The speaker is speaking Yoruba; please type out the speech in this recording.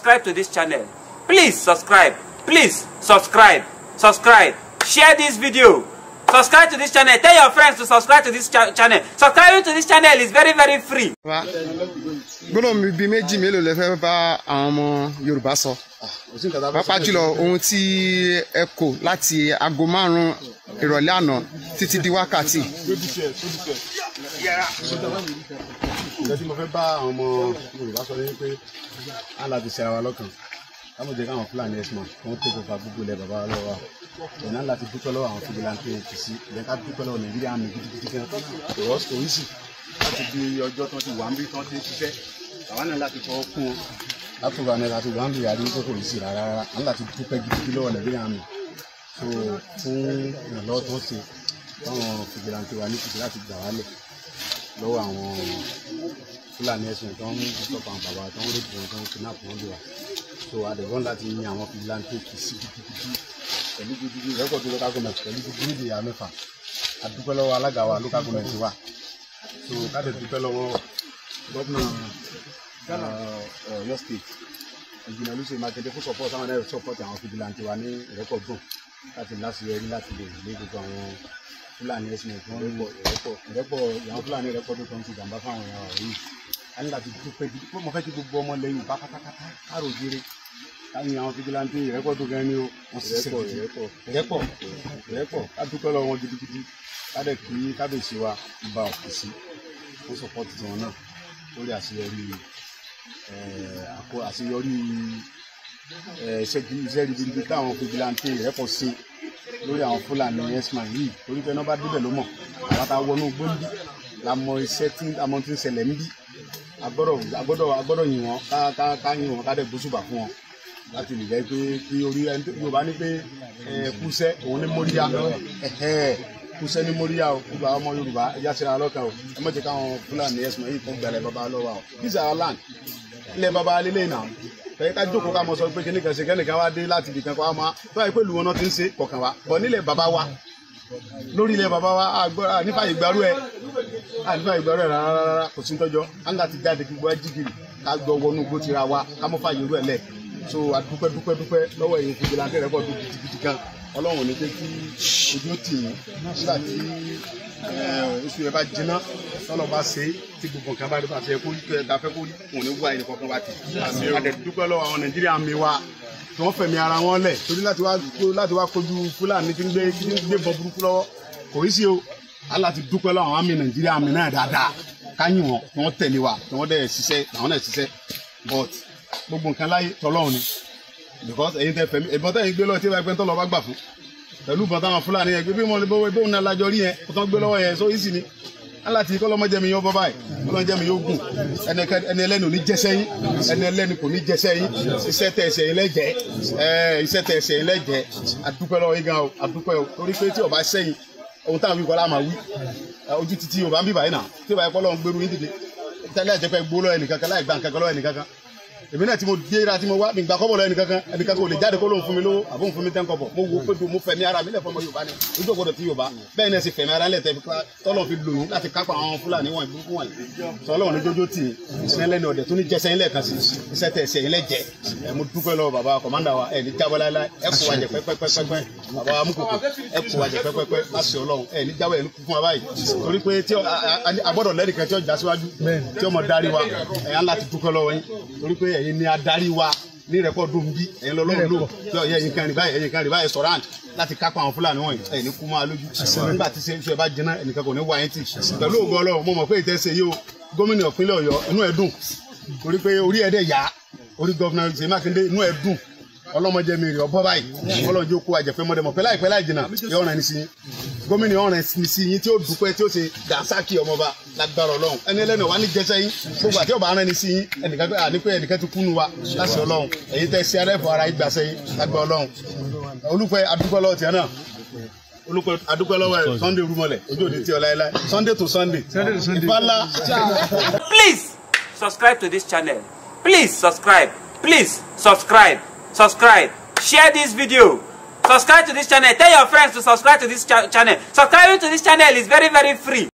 subscribe to this channel please subscribe please subscribe subscribe share this video subscribe to this channel tell your friends to subscribe to this cha channel subscribing to this channel is very very free. wa gbọ́dọ̀ mi bíi méjì mélòó lẹ fẹ́ bá àwọn ọmọ yorùbá sọ pàápàá jùlọ ohun tí ẹ kò láti aago márùn-ún ìrọ̀lẹ́ àná títí di wákàtí. nǹkan tí mo fẹ́ bá àwọn ọmọ yorùbá sọ ni pé á láti ṣe ara wa lọ́kàn káwọn jẹ́ káwọn fúlàní ẹ̀sìn wọn tó kópa gbogbo ilẹ̀ bàbá wa lọ́wọ́ wa ọ̀nà láti dúpẹ́ lọ́wọ́ àwọn fìdílàntì òkè sí ìyẹn ká dúpẹ́ lọ́wọ́ nàìjíríà mi gidigidi gan ọ̀rọ̀ oríṣi láti di ọjọ́ tí wọ́n ti wà ń bí tí wọ́n ti ń ṣiṣẹ́ àwa náà láti fọwọ́ kún wọn látọ̀rọ̀ àná láti wà ń lò yàrá ní kókò yìí sí rárá rárá àwọn láti dúpẹ́ gidigidi lọ́wọ́ nàìjíríà mi so fún ìrànlọ́wọ́ tó ń ṣe fáwọn fìdílàntì wa ní kìkì láti gbà wálẹ̀ lọ́wọ́ àwọn fúlàní ẹ̀sìn tó ń stop àwọn bàbá tó ń rèpù wọn tó ń kidnap wọn lè wà so àdẹ̀gbọ́n láti yin àwọn fìdílàntì kì sí gidigidi pẹ̀lú gidigidi rẹ́kọ̀dù local government pẹ̀lú gidigidi ìdè ìyá mẹ́fà àdúpẹ́ lọ́wọ́ alága wa local government wa so káde dúpẹ́ lọ́wọ́ gómìnà Ọ̀yọ́ state ìjìnà lóṣè mákindé fún support àwọn ẹ̀rọ support àwọn fìdílàntì wa ní rẹ́kọ̀dù láti láṣeyọrí láti lè lé gbogbo àwọn fúlàní ẹ̀sìn ẹ̀kọ́ rẹ́pọ̀ ìrẹ́pọ̀ ìrẹ́pọ̀ àwọn fúlàní rẹ́pọ̀ tó ń ti jàǹbá fáwọn èèyàn wà yìí a ní láti dúpẹ́ bí mo fẹ́ kí gbogbo ọmọ lẹ́yìn bá pátápátá káàrò jire káyìn àwọn fìdílàntì ìrẹ́pọ̀ tó gan ni o wọ́n sì ṣe ìrẹ́pọ̀ ìrẹ́pọ̀ ìrẹ́pọ̀ ká dúpẹ́ lọ́wọ́ wọn gidigidi kádẹ kí kábíyèsí wa ba òkè sí fún sọpọ́tì tiwọn náà lórí àṣeyọrí àkó àṣeyọrí iṣẹ́ ribiribi táwọn fìdílàntì ìrẹ́pọ̀ ṣe lórí àwọn fúlàní ẹ̀sìmà yìí torí pé nọ́bà débẹ̀ ló mọ̀ àwọn tá a wọnú gbóńdí la mọ iṣẹ́ tí àmọ́ ti ń ṣẹlẹ̀ ń bí agbọ́dọ̀ agbọ́dọ̀ agbọ́dọ̀ yìn wọ́n ká ká ká yìn wọ́n ká dẹ̀ gbósùbà fún wọn láti lè jẹ́ pé kí orí ẹni tó yorùbá ní pé kúṣẹ́ òun ní móríyá kúṣẹ́ ní móríyá o gbogbo àwọn ọmọ yorùbá ẹja ṣe ra lọ́kàn o ẹ má jẹ́ káwọn fúlàní ẹ̀sìmà yìí kún gbẹ̀rẹ̀ bàbá lọ́wọ́ o this is our land ilẹ̀ bàbá lélẹ̀ náà tẹ̀yẹ́ ká jókòó ká mọ sọ pé kíní kan ṣe kẹ́nìkan wá dé láti ibìkan kó wá máa tó àyè pé lùwọ́n náà ti ń ṣe kọ̀ọ̀kan wa bọ̀ nílẹ̀ bàbá wa lórí ilẹ̀ bàbá wa nípa ìgbàrú ẹ̀ nípa ìgbàrú ẹ̀ rárá kò sí tọ́jọ́ á ń láti jáde kí gbogbo jígìrì ká gbọ́ wọnú igbó tira wa ká mọ́ fàyè irú ẹ̀ lẹ̀ so adúpẹ́ dúpẹ́ dúpẹ́ lọ́wọ́ èyí fún ìlànà rẹ̀ pọ̀ dùn gidigidi gan ọlọ́run ní pé kí ojú ó tì yín nígbà tí oṣù yẹn bá jiná tọ́lọ̀ bá ṣe é tí gbogbo nǹkan bá rí bá ṣe kó ta fẹ́ kó wọn ní wá ẹnì kankan bá ti àdẹ̀dúpẹ́ lọ́wọ́ àwọn nàìjíríà mi wa tí wọ́n fẹ̀mí ara wọn lẹ̀ torí láti wá láti wá kojú fúlàní tí ń gbé tí ń gbé bọ burúkú lọ́wọ́ kò í sí o aláti dúpẹ́ lọ́wọ́ àwọn àmì nàìjíríà mi náà dáadáa káyìn wọn tí wọ́n tẹ̀lé wa tí wọ́n dẹ̀ ṣiṣẹ́ àwọn náà ṣiṣẹ́ but gbogbo nǹkan láyé tọ́lọ́run ni because ẹ̀yin tẹ fẹ̀mí ìbọn tẹ̀yin gbé lọ́wọ́ tí ìbá tọ́lọ́ bá gbà fún pẹ̀lú ìbọn táwọn fúlàní yẹn gbé bí mo lè bọ́ bóun náà lájọ rí yẹn kó tán gbé lọ́wọ́ yẹn so easy ni aláti kọ́ lọ́mọ jẹ́mi yóò bọ́ báyìí kọ́ jẹ́mi yóò gùn ẹni ẹlẹ́ni ò ní jẹ́sẹ́ yín ẹni ẹlẹ́ni kò ní jẹ́sẹ́ yín iṣẹ́ tẹ̀ ẹsẹ̀ yín lẹ́jẹ̀ iṣẹ́ tẹ̀ ẹsẹ̀ yín lẹ́jẹ̀ adúpẹ́ lọ́wọ́ yín gan o adúpẹ́ o torí pé tí o bá sẹ́yìn ohun táwọn wí kọ́lá máa wí ojú títí o bá ń bí báyìí náà tí o bá yẹ kọ́ lọ́wọ́ gbèrú yín dìde tẹ́lẹ̀ àjẹpẹ́ gbó lọ́wọ́ ẹnìkankan láì gbà nǹkankan lọ́wọ́ ẹnìkankan èmi náà tí mo dé ra tí mo wá mi gbà kọ́bọ̀ lọ ẹnìkankan ẹnìkankan ò lè jáde kó lóun fún mi lówó àbó ń fún mi tẹ́ ń kọ́bọ̀ mo wo pé mo fẹ̀mí ara mi lẹ̀ fọmọ yorùbá ni ojú ògbọ́dọ̀ ti yorùbá bẹ́ẹ̀ náà sì fẹ̀mí ara lẹ̀ tẹ́ fi tọ́lọ̀ fi lòyún láti kápá àwọn fúlàní wọn ìbúkú wọn sọlọ́wọ́n ní jójó tì í sinẹ́ lẹ́nu ọ̀dẹ̀ tó ní jẹsẹ̀ ilẹ̀ kan sí iṣẹ́ tẹ̀ ẹsẹ̀ ilẹ̀ jẹ́ ẹ mo dúpẹ́ lọ bàbá kọ̀mándà wa ẹ ní jábọ́ láíláí ẹ kó wa jẹ pẹ́pẹ́pẹ́pẹ́ bàbá wa amúkòkò ẹ kó wa jẹ pẹ́pẹ́pẹ́ láti ọlọ́run ẹ ní jábọ́ ẹ ní kú fún wa báyìí torí pé tí agbọ́dọ̀ lẹ́nìkan tí ó já síwájú tí ó mọ darí wa ẹ̀ yán láti dúpẹ́ lọ́wọ́ yín torí pé ẹ̀yin ni adarí wa ní rẹ́kọ̀dù ń bí ẹ̀yin lọ́lọ́run lò tí ọ̀yẹ́ ẹ̀yin kan rí báyìí ẹ̀yin kan rí báyìí sọ̀rọ̀ àǹtí láti kápá àwọn fúlàní wọ̀nyí ẹ̀yin ní kú máa lójú nígbà tí ṣe ṣe bá jiná ẹnìkan kò ní wá yín tì pẹ̀lú ògo ọlọ́run mo mọ̀ pé ìtẹ́sẹ̀ yìí o gómìnà ìpínlẹ̀ ọ̀yọ́ inú ẹ̀ dùn torí pé orí ẹ̀ dẹ̀ yá orí gọ́fìnà ṣèyí mákindé inú ẹ̀ dùn ọlọ́mọdé mi rè ọbọ̀ báyìí ọlọ́jọ́ kó àjẹpẹ́ mọ́dẹ́mọ́ pẹ́ láìpẹ́ láì jìnnà yọ ọ̀ràn ní sí yín gómìnà ọ̀ràn ní sí yín tí ó dúpẹ́ tí ó ṣe dànsákì ọmọba lágbára ọlọ́run ẹni ẹlẹ́nu wa ní jẹsẹ́ yín gbogbo àti ọba aràn ní sí yín ẹnìkan pé àní pé ẹnìkan ti kúnnu wa láti ọlọ́run èyí tẹ́ sí arẹ́fọ̀ ara yín gbàsẹ́ yín lágbára ọlọ́run olùpẹ́ adúpẹ́ lọ́wọ́ tiẹ̀ náà olùpẹ́ adúpẹ́ lọ́wọ́ ẹ̀ sunday rúmọlẹ̀ ojú òde tí ọ láéláé sunday to sunday ìfàlà. please subscribe to this channel please subscribe please subscribe subscribe share this video subscribe to this channel tell your friends to subscribe to this cha channel subscribing to this channel is very very free